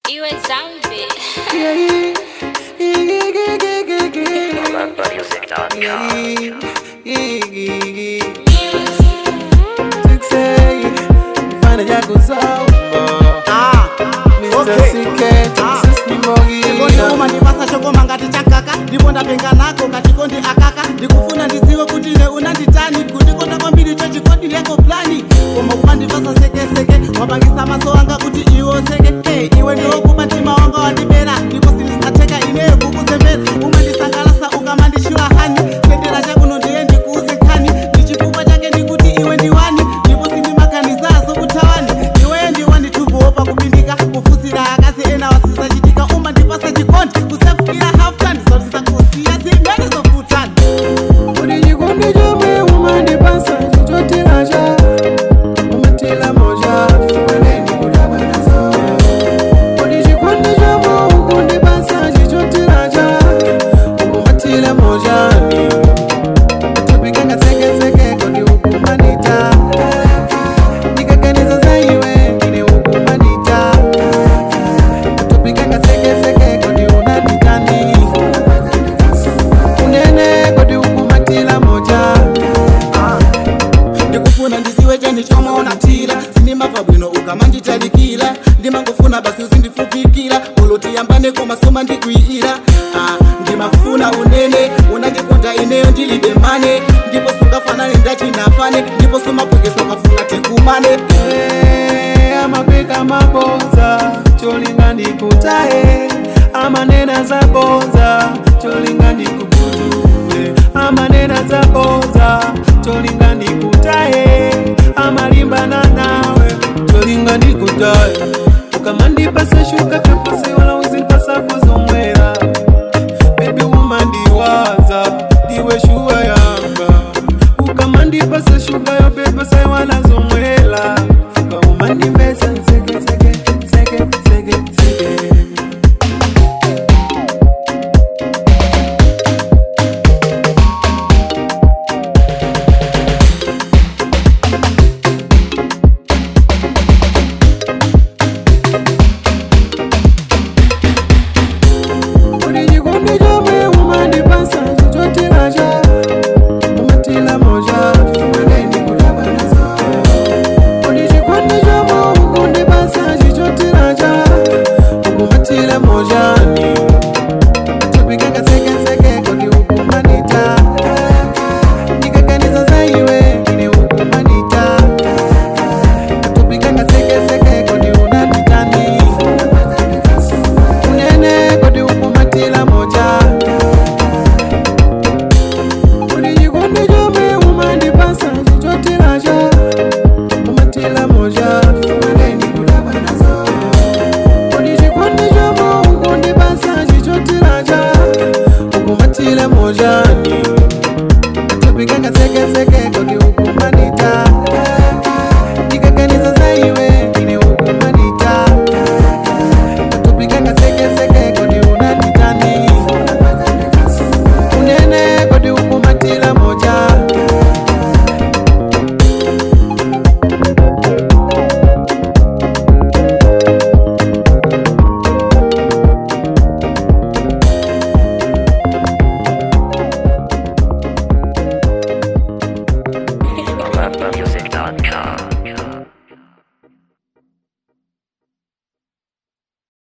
Iwe zambi. Fanya yako sawa Mr. CK, Texas ni Ngoni uma Mogina ndipasa chokoma ngati chakaka ndipo ndapenga nako katikondi akaka ndikufuna ndiziwe kuti ne unanditani kundikonda kwambiri cho chikondi yako plani koma kumandipasa sekeseke wapangisa maso anga kuti iwe oseke hey, iwe ndiwokuba mtima wanga wandibera ndipo sindisateka ineyo kukuzembera umandisangalasa ukamandishula hani sendera chakuno ndiye ndikuuze nkhani ndichifukwa chake ndikuti iwe ndiwani ndipo sindimaganizazo kuthawani iweyo ndiwanditukuopa kupindika kufusira akazi ena wasisachitika uma ndipasa chikondi kusefukira halftime zotisa kusiya zimene zofutani Uri chikondi chomwe umandipasa chichotiracha umatila moja chifaneni kudabanazo Uri chikondi chomwe ukundipasa chichotiracha umatila moja tupikanga sekeseke kodi ukumanita ndikaganiza za iwe ine ukumanita tupikanga sekeseke kodi unanditani unene kodi ukumatila moja ndikufuna ndiziwe chani chomwe unatira sindimabva bwino ukamanditalikira ndimangofuna basi uzindifupikira ulotiyambane komasoma ndikuiyira ah, ndimafuna unene unandikonda ineyo ndilibe mane ndipo sungafanane ndachinafane ndipo sumapwekesa ukafuna tikumane Eh, amapika maboza cholinga ndikutaye amanena zaboza cholinga ndikugudule amanena zaboza cholinga ndikutaye amalimbana nawe cholinga ndikutaye ukamandipasa shuka